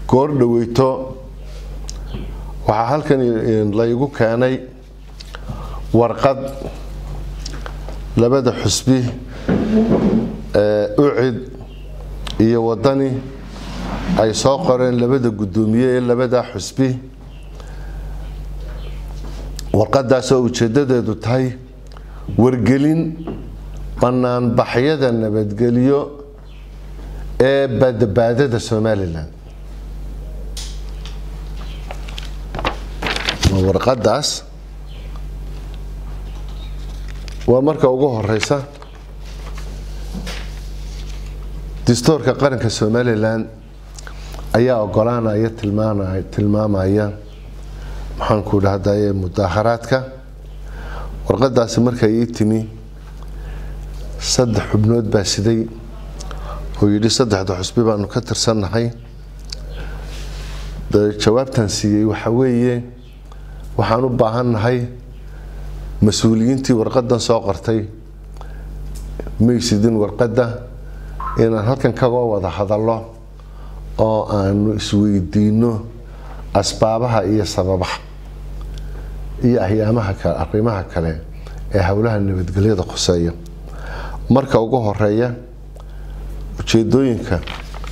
goor dhaweyto waxaa halkan laygu keenay warqad labada xusbi ucid iyo wadani ay soo qoreen labada guddoomiye ee labadaa xusbi warqadaasoo ujeedadeedu tahay wargelin banaanbaxyada nabadgelyo ee badbaadada somalilan warqadaas waa marka ugu horeysa dastuurka qaranka somalilan ayaa ogolaanaya tilmaamaya maxaanku dhahdaye mudaaharaadka warqadaasi markay ii timi saddex xubnood baa siday oo yidhi saddexda xusbi baanu ka tirsannahay jawaabtan siiyey waxa weeye waxaan u baahannahay mas-uuliyiintii warqadan soo qortay maysidin warqadda inaan halkan kaga wada hadallo oo aanu isweydiino asbaabaha iyo sababaha iyo ahyaamaha kale arrimaha kale ee howlaha nabadgelyada khuseeya marka ugu horeeya ujeedooyinka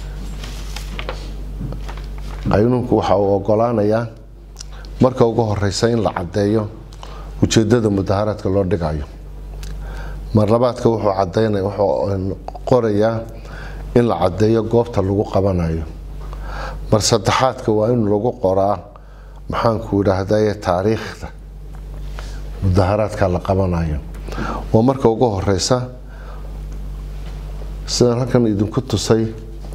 qaynuunku waxa uu ogolaanayaa marka ugu horeysa in la caddeeyo ujeedada mudaharaadka loo dhigayo mar labaadka wuxuu cadeynaya wuxuu qorayaa in la caddeeyo goobta lagu qabanayo mar saddexaadka waa in lagu qoraa maxaanku idhaahdaye taariikhda mudaharaadka la qabanayo waa marka ugu horeysa sidaan halkan idinku tusay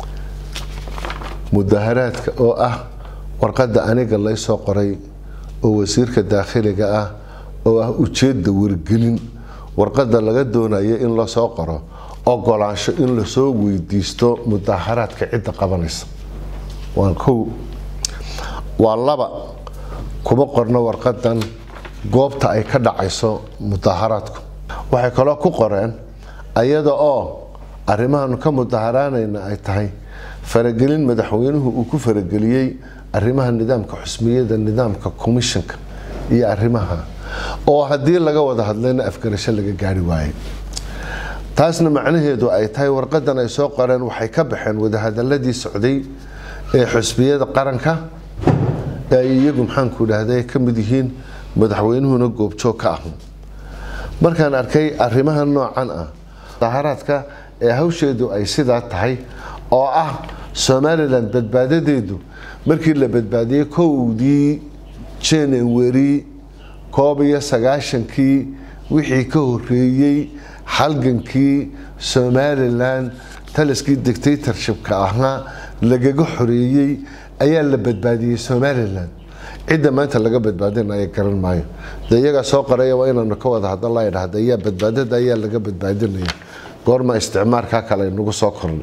mudaharaadka oo ah warqadda aniga laysoo qoray oo wasiirka daakhiliga ah oo ah ujeedda wargelin warqadda laga doonayo in lasoo qoro ogolaansho in lasoo weydiisto mudaharaadka cidda qabanaysa waa kow waa laba kuma qorno warqadan goobta ay ka dhacayso mudaharaadku waxay kaloo ku qoreen ayada oo arrimahaanu ka mudaharaanayna ay tahay faragelin madaxweynuhu uu ku farageliyey arrimaha nidaamka xusmiyada nidaamka commissionka iyo arrimaha oo haddii laga wada hadlayna afgarasho laga gaari waayay taasna macnaheedu ay tahay warqadan ay soo qoreen waxay ka baxeen wadahadaladii socday ee xusbiyada qaranka ee ay iyagu maxaanku idhaahda ka mid yihiin madaxweynuhuna goobjoog ka ah markaan arkay arrimaha noocan ah mudaharaadka ee hawsheedu ay sidaa tahay oo ah somalilan badbaadadeedu markii la badbaadiyey kowdii january koob iyo sagaashankii wixii ka horeeyey halgankii somalilan taliskii dictatorshipka ahaa lagaga xoreeyey ayaa la badbaadiyey somalilan cidda maanta laga badbaadinaya garan maayo de iyagaa soo qoraya waa inaanu ka wada hadalla idhahda ayaa badbaadada ayaa laga badbaadinaya goorma isticmaarkaa kale nagu soo kornay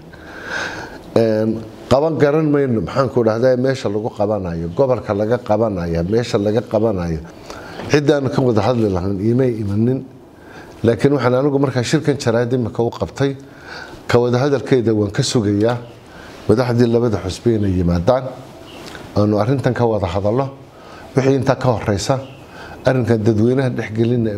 qaban garan mayno maxaanku dhahda meesha lagu qabanayo gobolka laga qabanayo meesha laga qabanayo ciddaan ka wada hadli lahayn imay imanin laakiin waxaan anigu markaa shirkan jaraad imika u qabtay ka wada hadalkeeda waan ka sugayaa madaxdii labada xusbi inay yimaadaan aanu arintan ka wada hadallo wixii intaa ka horeysa arrinkan dadweynaha dhexgelina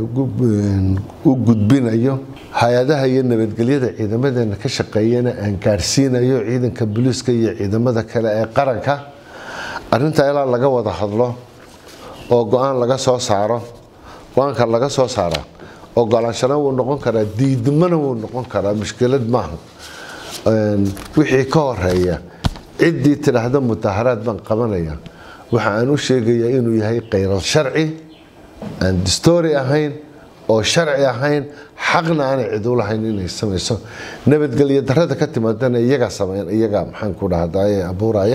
u gudbinayo hay-adaha iyo nabadgelyada ciidamadeena ka shaqeeyana aan gaadhsiinayo ciidanka booliiska iyo ciidamada kale ee qaranka arintaa ilaa laga wada hadlo oo go-aan laga soo saaro go-aanka laga soo saara ogolaanshana wuu noqon karaa diidmana wuu noqon karaa mushkilad maaha wixii ka horeeya ciddii tidhaahda mudaharaad baan qabanaya waxa aan u sheegayaa inuu yahay khayral sharci aan distoori ahayn oo sharci ahayn xaqna aanay cid u lahayn inay samayso nabadgelyo darada ka timaadana iyagaa sameyn iyagaa maxaan ku dhahdaye abuuraya